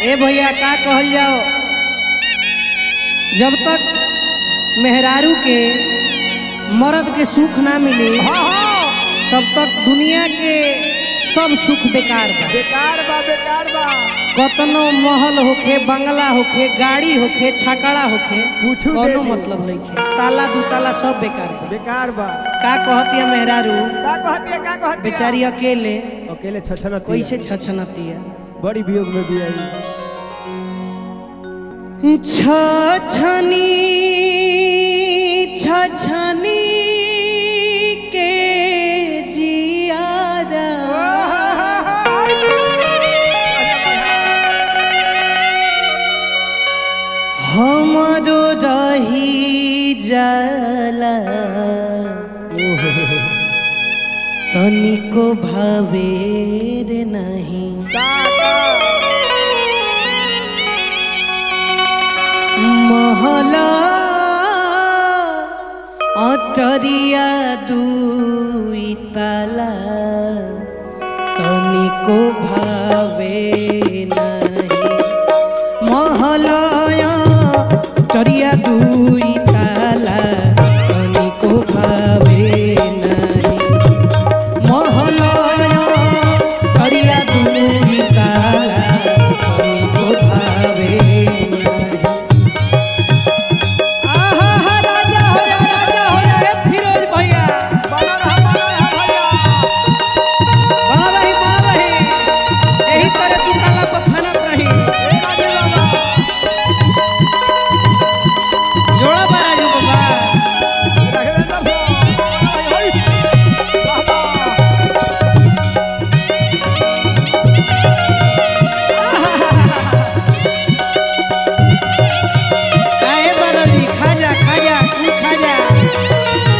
ए भैया का कहल जाओ जब तक मेहरारू के मर्द के सुख ना मिली हाँ हाँ तब तक दुनिया के सब सुख बेकार बा बेकार बा बेकार बा कतनो महल होखे बंगला होखे गाड़ी होखे छकड़ा होखे कुछू दे कोनो दे। मतलब नहीं खे ताला दू ताला सब बेकार बा बेकार बा का कहतिया मेहरारू का कहती है का कहती बेचारी अकेले अकेले छछन कैसे छछनतिया बड़ी वियोग में भी आई छछनी छछनी के जियारा हमरो रही जाला तनिको भावेर नहीं महला अटरिया दुई ताला तनिको भावे नहीं महलया चरिया दुई ताला तनिको भावे नहीं महलया चरिया दुई ताला तनिको भावे नहीं आहा राजा हो जा राजा हो जा ए फिरोज भैया बना रही बना रही यही तरह की ताला पर फनत रही जोड़ा बारा जो बाबा काहे बदली खा जा खा जा तू खा जा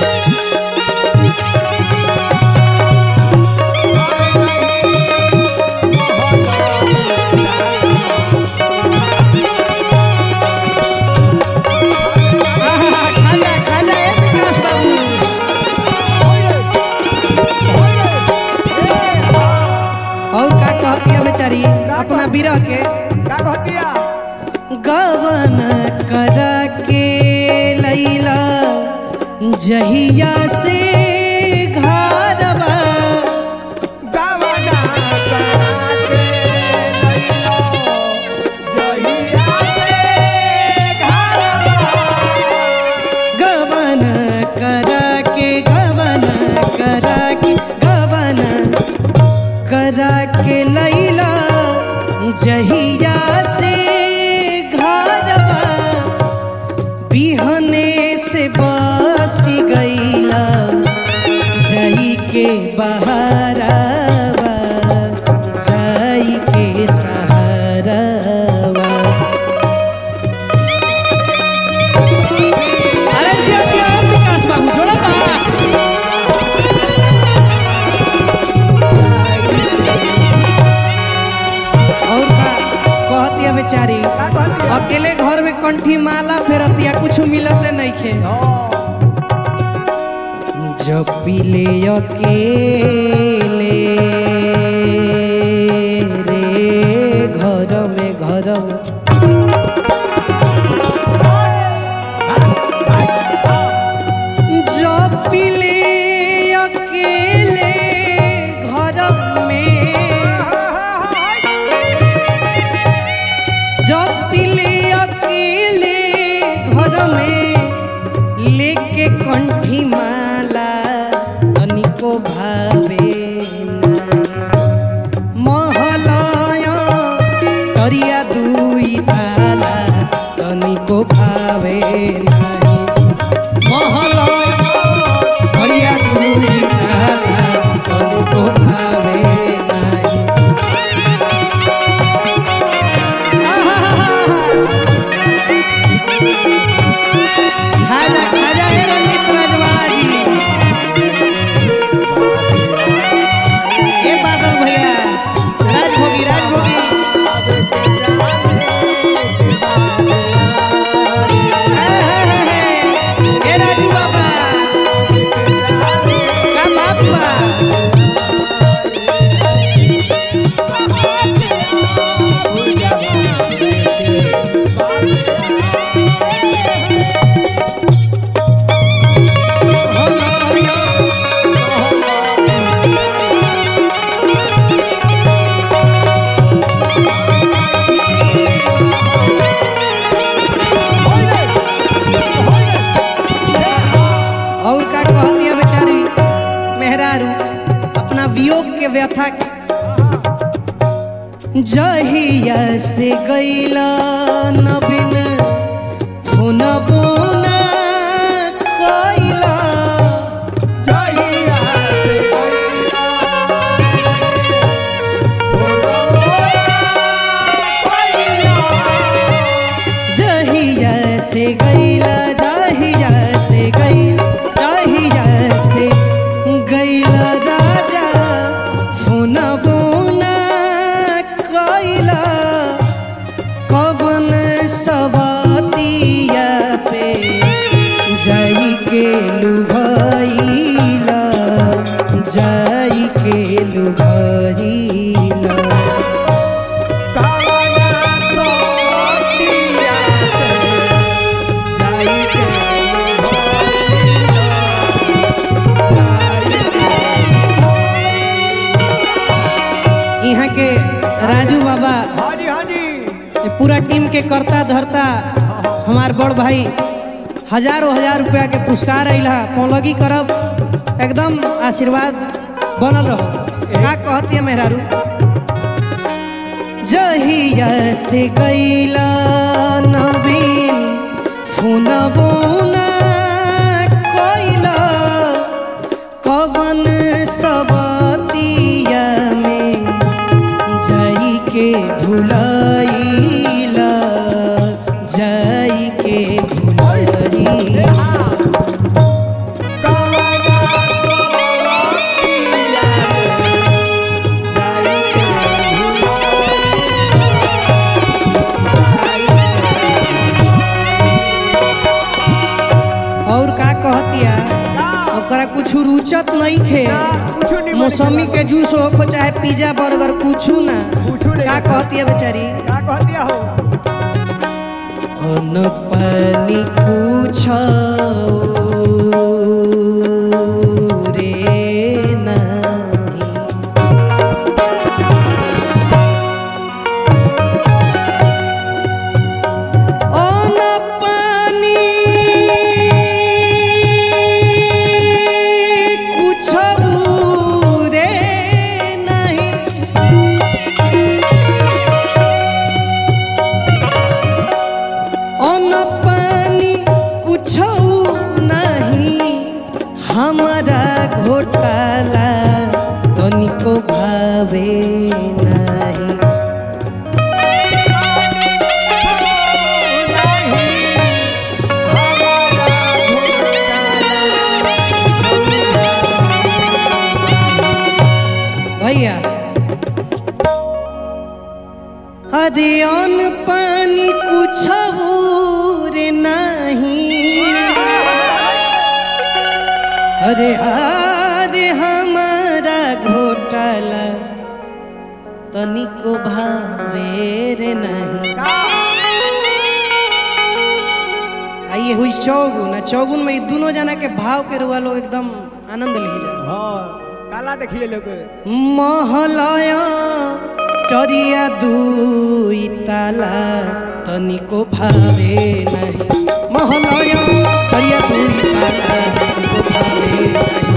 आहा, खा जा खा जा ए विकास बाबू और का कहतिया बेचारी अपना बिरह के गवन कर के लैला जहिया से घरवा गवन कर के गवन कर के गवन कर के लैला जहिया से घरवा बिहने से बस गईला जई के बहारावा जई के सहारावा अरे जिया जिया विकास बाबू जोड़ा बा और का कहतिया बेचारी अकेले घर में कंठी माला फेरतिया कुछ मिलते नहीं खे जब पीले अकेले रे घर में घर में जब पीले अकेले घर में जब पीले अकेले घर में लेके कंठी माला तनिको भावे नहीं। कथा के जहिया से गईला नवीन फोन बुना कइला जहिया से गईला जहिया से गईला जहिया से गईला जहिया से गईला राजा फोन बुना कइला कवन सवातिया पे जाई के लुभाइला जाई के लुभाइला कावना सोतिया से जाई के यहाँ के राजू बाबा हाँ जी हाँ जी ये पूरा टीम के करता धरता हमार बड़ भाई हजारों हजार रुपया के पुरस्कार अल है पौलगी करब एकदम आशीर्वाद बनल रहो का कहती है मेहरारू जहिया से गईला नवीन फोन बुना कइला कवन सबतिया में जाई के भुलाइला जाई के भुलाइला कावना सोतिया जाई के और का कहतिया ओकरा कुछ रुचत नहीं खे कुछ नहीं मौसमी के जूस हो चाहे पिज्जा बर्गर कुछ ना कुछू नहीं का कहतिया बेचारी का कह दिया हो अन पानी कुछ रे नहीं अन पानी कुछ रे नहीं अन पानी कुछ नहीं हमारा घोटाला तनिको भावे नहीं भैया अरे अन्न पानी कुछ रे नहीं अरे अरे हमारा घोटाला तनिको भावे रे नहीं आइए हुई चौगुन आ चौगुन में ई दोनों जना के भाव के रुआ लोग एकदम आनंद ले जा काला देखिए लोग महलया टरिया दुई ताला तनिको भावे नहीं महलया टरिया दुई ताला तनिको भावे नहीं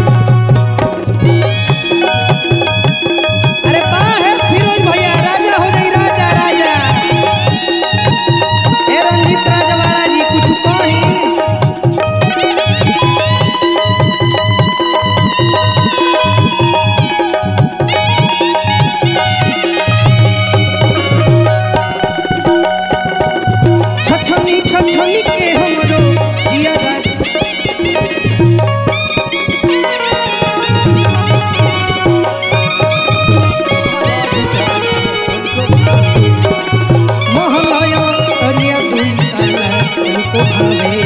अरे बा है फिरोज भैया राजा हो गई राजा राजा ए रंजीत राजवाड़ा जी कुछ कही छछनी छछनी के हमरो जिया राज महलया तरिया दुई ताला तुमको भावे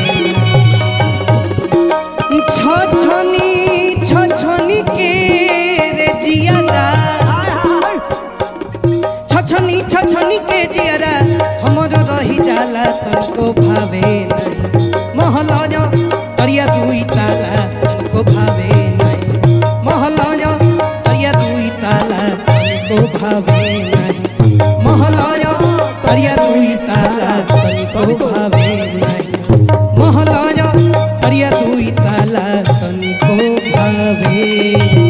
छछनी छछनी के रे जिया राज छछनी छछनी के जियरा हमर रही जाला तनको भावे नहीं महलया तरिया दुई ताला तनको भावे नहीं महलया तरिया दुई ताला तनको भावे नहीं महलया तरिया दुई ताला तनको भावे नहीं महलया तरिया दुई ताला तनको भावे